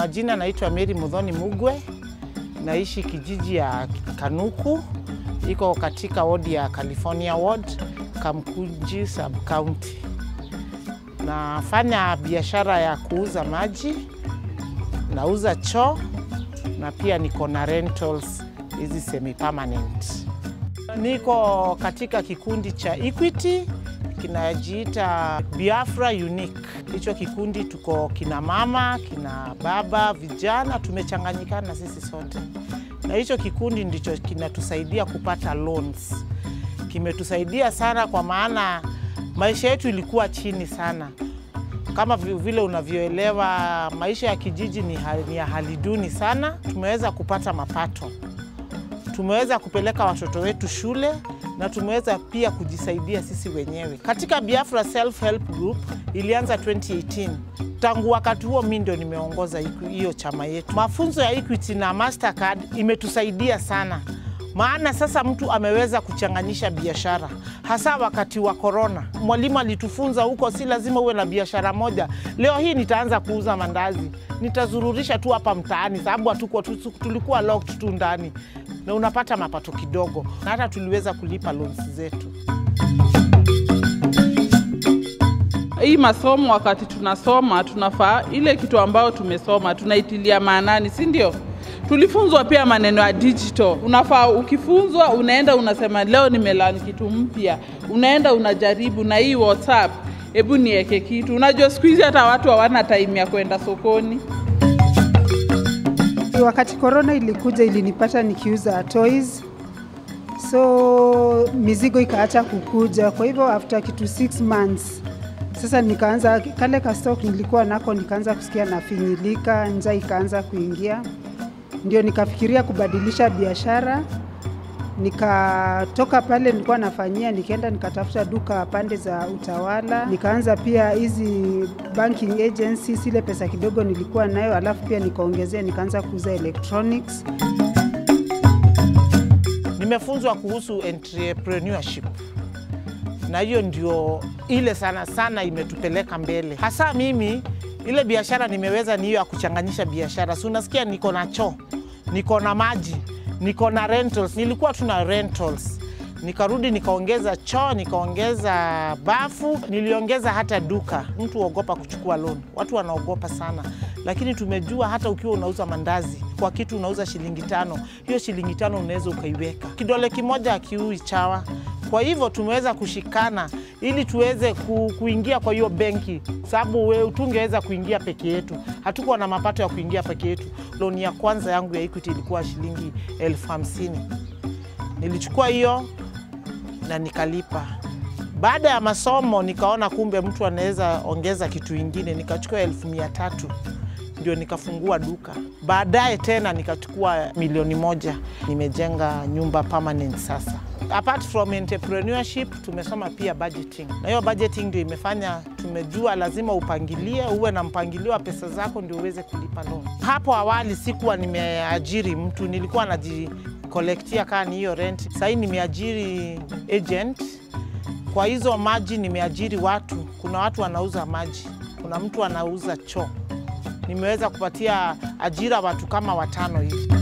Majina naitwa Mary Mudhoni Mugwe, naishi kijiji ya Kanuku, iko katika wodi ya California Ward, Kamkunji sub county. Nafanya biashara ya kuuza maji, nauza choo na pia niko na rentals hizi semi permanent. Niko katika kikundi cha Equity kinajiita Biafra Unique. Hicho kikundi tuko kina mama, kina baba, vijana, tumechanganyikana sisi sote, na hicho kikundi ndicho kinatusaidia kupata loans. Kimetusaidia sana kwa maana maisha yetu ilikuwa chini sana kama vile unavyoelewa maisha ya kijiji ni, hali, ni ya hali duni sana. Tumeweza kupata mapato, tumeweza kupeleka watoto wetu shule na tumeweza pia kujisaidia sisi wenyewe. Katika Biafra Self Help Group ilianza 2018. Tangu wakati huo mi ndio nimeongoza hiyo chama yetu. Mafunzo ya Equity na Mastercard imetusaidia sana maana sasa mtu ameweza kuchanganyisha biashara, hasa wakati wa korona. Mwalimu alitufunza huko, si lazima uwe na biashara moja. Leo hii nitaanza kuuza mandazi, nitazururisha tu hapa mtaani, sababu hatuko tulikuwa locked tu ndani, na unapata mapato kidogo, na hata tuliweza kulipa loans zetu. Hii masomo wakati tunasoma, tunafaa ile kitu ambayo tumesoma tunaitilia maanani, si ndio? tulifunzwa pia maneno ya digital. Unafaa ukifunzwa, unaenda unasema leo nimelani kitu mpya, unaenda unajaribu na hii WhatsApp, hebu niweke kitu. Unajua siku hizi hata watu hawana time ya kwenda sokoni. Wakati korona ilikuja, ilinipata nikiuza toys, so mizigo ikaacha kukuja. Kwa hivyo after kitu six months sasa nikaanza kale ka stock nilikuwa nako, nikaanza kusikia nafinyilika, njaa ikaanza kuingia ndio nikafikiria kubadilisha biashara. Nikatoka pale nilikuwa nafanyia, nikaenda nikatafuta duka pande za Utawala, nikaanza pia hizi banking agencies, ile pesa kidogo nilikuwa nayo, alafu pia nikaongezea, nikaanza kuuza electronics. Nimefunzwa kuhusu entrepreneurship na hiyo ndio ile sana sana imetupeleka mbele, hasa mimi ile biashara nimeweza ni hiyo ya kuchanganyisha biashara. Si unasikia niko na choo, niko na maji, niko na rentals. Nilikuwa tuna rentals, nikarudi nikaongeza choo, nikaongeza bafu, niliongeza hata duka. Mtu huogopa kuchukua loan, watu wanaogopa sana, lakini tumejua hata ukiwa unauza mandazi kwa kitu unauza shilingi tano, hiyo shilingi tano unaweza ukaiweka. Kidole kimoja akiui chawa. Kwa hivyo tumeweza kushikana ili tuweze ku, kuingia kwa hiyo benki, sababu tungeweza kuingia peke yetu, hatukuwa na mapato ya kuingia peke yetu. Loni ya kwanza yangu ya Equity ilikuwa shilingi elfu hamsini nilichukua hiyo na nikalipa. Baada ya masomo nikaona kumbe mtu anaweza ongeza kitu ingine, nikachukua elfu mia tatu ndio nikafungua duka. Baadaye tena nikachukua milioni moja, nimejenga nyumba permanent sasa. Apart from entrepreneurship, tumesoma pia budgeting, na hiyo budgeting ndio imefanya tumejua lazima upangilie, uwe na mpangilio wa pesa zako ndio uweze kulipa loan. Hapo awali sikuwa nimeajiri mtu, nilikuwa najikolektia kaa ni hiyo rent. Sahii nimeajiri agent kwa hizo maji, nimeajiri watu. Kuna watu wanauza maji, kuna mtu anauza choo nimeweza kupatia ajira watu kama watano hivi.